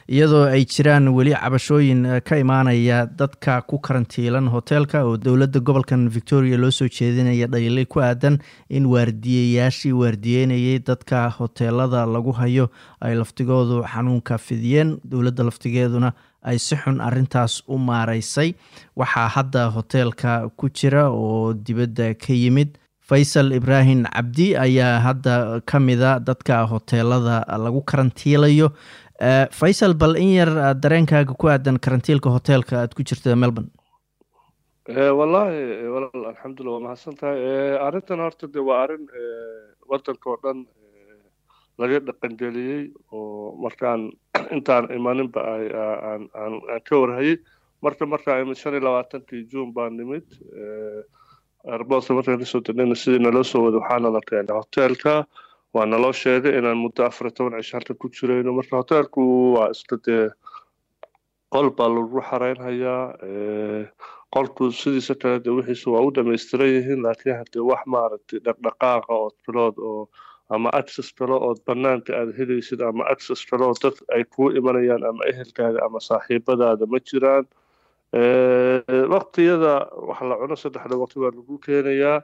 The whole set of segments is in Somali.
iyadoo ay jiraan weli cabashooyin ka imaanaya dadka ku karantiilan hoteelka oo dowladda gobolkan victoria loo soo jeedinaya dhaliilay ku aadan in waardiyayaashii waardiyeynayay dadka hoteelada lagu hayo ay laftigoodu xanuunka fidiyeen dowladda laftigeeduna ay si xun arintaas u maareysay waxaa hadda hoteelka ku jira oo dibadda ka yimid faysal ibraahim cabdi ayaa hadda ka mida dadka hoteelada lagu karantiilayo faysal bal in yar dareenkaaga ku aadan karantiilka hoteelka aad ku jirta melbourne wallaahi walaal alxamdulillah waa mahadsan tahay arrintan horta de waa arrin waddanka oo dhan laga dhaqangeliyey oo markaan intaan imaninba aan aan ka warhayay marka markaa imid shan iyo labaatankii juun baa nimid airboodka markaan kasoo degnayna sidii naloo soo wada waxaana la keenay hoteelka waa naloo sheegay inaan muddo afar iyo toban cisho halka ku jirayno marka hoteelku waa isla dee qol baa lagu xareynhayaa qolku sidiisa kale de wixiisu waa u dhamaystiran yihiin laakiin haddee wax maaragtay dhaqdhaqaaqa oo tilood oo ama access kale ood banaanka aad helaysid ama access kale oo dad ay kuu imanayaan ama ehelkaaga ama saaxiibadaada ma jiraan waktiyada wax la cuno saddexda waqti waa lagu keenayaa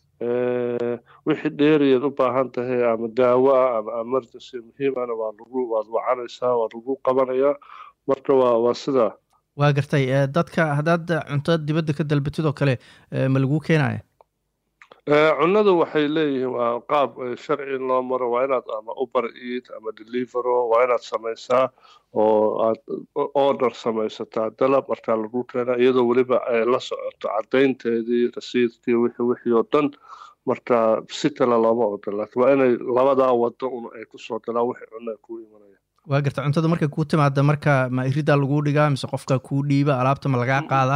wixii dheeriyaad u baahan tahay ama daawo ah ama emergency muhiimana waa lagu waad wacanaysaa waa lagu qabanayaa marka waa waa sidaa waa gartay dadka haddaad cunto dibadda ka dalbatid oo kale ma laguu keenaya cunnadu waxay leeyihiin waa qaab sharci in loo maro waa inaad ama uber eat ama delivero waa inaad samaysaa oo aad order samaysataa dalab markaa lagu keenaa iyadoo weliba ay la socoto caddaynteedii rasiidkii wixii wixii oo dhan marka si kale looma ogola laakiin waa inay labadaa wado un ay kusoo galaan wixii cunna kuu imanaya waa garta cuntada markay kuu timaada marka ma iridaa laguu dhigaa mise qofka kuu dhiiba alaabta ma lagaa qaadaa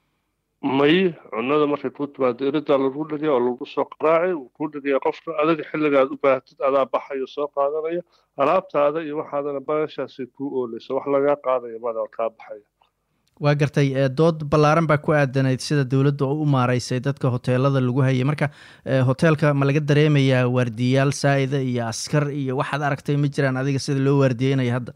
may cunnada markay kuu timaado iridaa lagu dhigaya oo lagu soo qaraacay wuu kuu dhigaya qofka adiga xilliga aad u baahatid adaa baxayo soo qaadanaya alaabtaada iyo waxaadana baashaasay kuu oolaysa wax lagaa qaadaya mada kaa baxaya waa gartay dood ballaaran baa ku aadanayd sida dowladda u maareysay dadka hoteelada lagu hayay marka hoteelka ma laga dareemayaa waardiyayaal saa'ida iyo askar iyo waxaad aragtay ma jiraan adiga sida loo waardiyeynaya hadda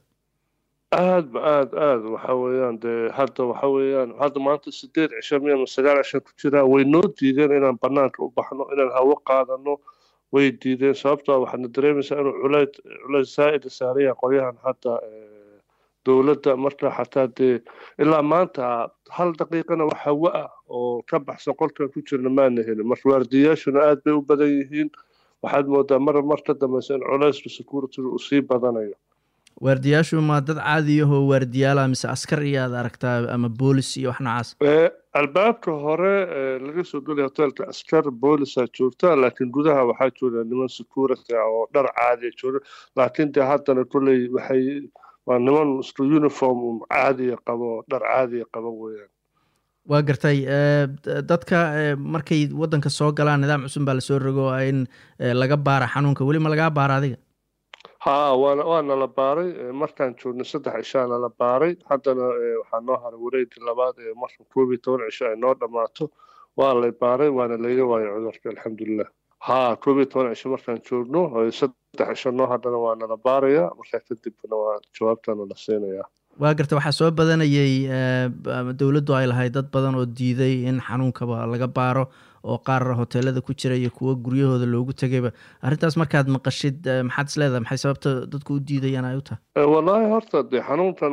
aad ba aad aad waxa weeyaan dee hadda waxa weeyaan hadda maanta sideed cisho miya ama sagaal cisho ku jiraa way noo diideen inaan banaanka u baxno inaan hawo qaadano way diideen sababtoo waxaadna dareemaysaa inuu culayd culayd saa'ida saaraya qolyahan hadda dowladda marka xataa dee ilaa maanta hal daqiiqana wax hawo ah oo ka baxsan qolkan ku jirna maana helin marka waardiyayaashuna aad bay u badan yihiin waxaad moodaa mar mar ka dambaysa in culayska security uu sii badanayo waardiyaashu ma dad caadiyahoo waardiyaala mise askar iyo aad aragtaa ama boolis iyo wax noocaas albaabka hore laga soo gelaya hoteelka askar boolisaa joogta laakiin gudaha waxaa jooga niman security ah oo dhar caadiya jooga laakiin dee haddana kolley waxay waa niman isku uniform caadiya qabo dhar caadiya qabo weeyaan waa gartay dadka markay waddanka soo galaan nidaam cusub baa lasoo rogo in laga baara xanuunka weli ma lagaa baara adiga ha waana waana la baaray markaan joognay saddex cishaana la baaray haddana waxaa noo haray wareegii labaad ee marka koob iyo toban cisho ay noo dhammaato waa lay baaray waana layga waayo cudurka alxamdulilah ha koob iyo toban cisho markaan joogno saddex cisho noo haddana waana la baaraya markaa kadibna waa jawaabtana la siinayaa waa garta waxaa soo badanayay dowladdu ay lahayd dad badan oo diiday in xanuunkaba laga baaro oo qaar hoteelada ku jira iyo kuwo guryahooda loogu tegayba arrintaas markaad maqashid maxaad is leedahay maxay sababta dadku u diidayaan ay u tahay wallaahi horta dee xanuunkan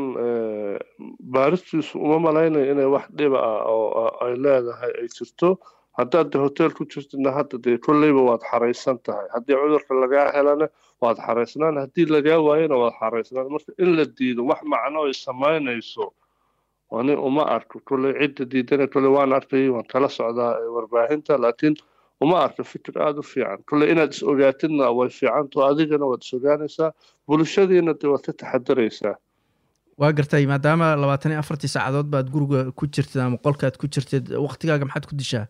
baaristiisu uma malaynayo inay wax dhiba ah oo ay leedahay ay jirto haddaad de hotel ku jirtidna hadda dee kolleyba waad xaraysan tahay haddii cudurka lagaa helana waad xaraysnaan haddii lagaa waayana waad xaraysnaan marka in la diido wax macno ay samaynayso ani uma arko kolley cidda diidana kolley waan arkay waan kala socdaa warbaahinta laakiin uma arko fikir aada u fiican kolley inaad is ogaatidna way fiicanto adigana waad is ogaanaysaa bulshadiina de waad ka taxadaraysaa waa gartay maadaama labaatan iyo afartii saacadood baad guriga ku jirtid ama qolkaad ku jirtid waktigaaga maxaad ku dishaa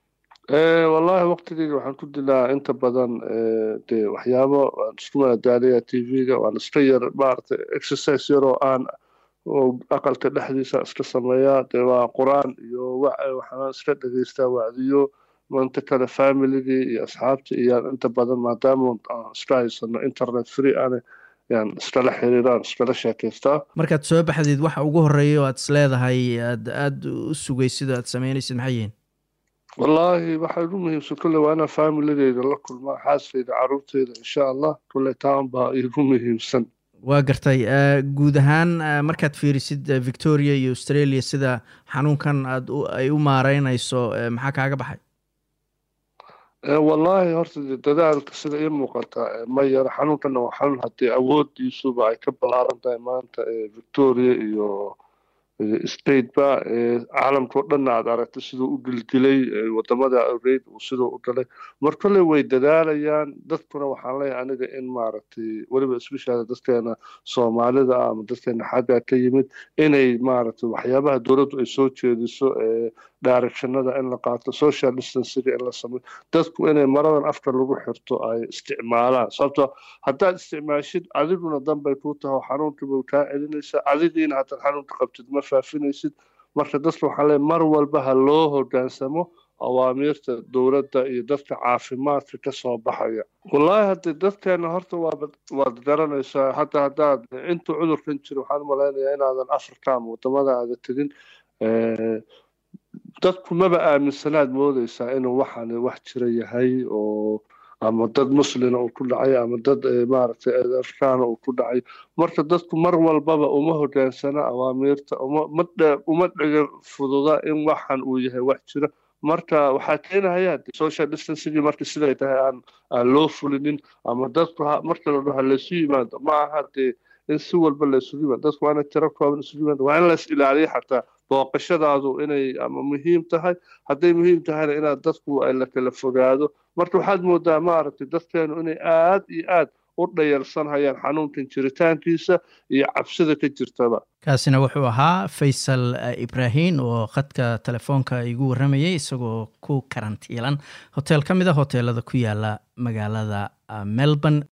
wallaahi waqtigeyga waxaan ku dilaa inta badan dee waxyaabo waan isku madadaaliyaa t v-ga waan iska yar maaragtay exercise yar oo aan oo aqalka dhexdiisa iska sameeyaa dee waa qur-aan iyo waxaan iska dhegeystaa wacdiyo inta kale familigii iyo asxaabta iyo inta badan maadaama aan iska haysano internet free ane yaan iskala xiriiraan iskala sheekaystaa markaad soo baxdeed waxa ugu horeeya oo aad is leedahay aad aada u sugaysid oo aad sameynaysid maxay yihiin wallaahi waxaa ugu muhiimsan kolley waa inaan faamiladeyda la kulmaa xaaskeyda caruurteyda insha allah kolley taan baa igu muhiimsan waa gartay guud ahaan markaad fiirisid victoria iyo australia sida xanuunkan aad ay u maareynayso maxaa kaaga baxay wallaahi horta dadaalka sida ii muuqata ma yara xanuunkana waa xanuun haddii awoodiisuba ay ka ballaaran tahay maanta victoria iyo stateba caalamka o dhanna aad aragtay siduu u gilgilay wadamada awreyd uu siduu u galay mar kolley way dadaalayaan dadkuna waxaan leeyahay aniga in maaragtay weliba especially dadkeena soomaalida ama dadkeena xagga ka yimid inay maaragtay waxyaabaha dowladdu ay soo jeediso directionada in la qaato social distancing in la sameyo dadku inay maradan afka lagu xirto ay isticmaalaan sababto haddaad isticmaashid adiguna danbay kuu tahay oo xanuunkiiba kaa celinaysaa adigiina haddaad xanuunka qabtid ma faafinaysid marka dadka waxaa leeyahay mar walba ha loo hogaansamo awaamiirta dowladda iyo dadka caafimaadka ka soo baxaya wallaahi haddii dadkeena horta waad waad garanaysaa hadda haddaad intuu cudurkan jiro waxaan u malaynayaa inaadan africa ama wadamada aada tegin dadku maba aaminsanaad moodeysaa inuu waxani wax jira yahay oo ama dad muslina uu ku dhacay ama dad maaragtay afrikaana uu ku dhacay marka dadku mar walbaba uma hogaansana awaamiirta uma dhega fududa in waxan uu yahay wax jira marka waxaa keenahaya social distancing marka siday tahay aan aan loo fulinin ama dadku marka la dhaho laysu yimaado ma aha dee in si walba laysugu yimaado dadku waa inay tiro kooban isugu yimaado waa in lays ilaaliyo xataa booqashadaadu inay ama muhiim tahay hadday muhiim tahayna inaad dadku la kala fogaado marka waxaad moodaa maaragtay dadkeenu inay aad iyo aad u dhayalsanhayaan xanuunkan jiritaankiisa iyo cabsida ka jirtaba kaasina wuxuu ahaa faysal ibraahin oo khadka telefoonka igu warramayay isagoo ku karantiilan hotel ka mid a hoteelada ku yaala magaalada melbourne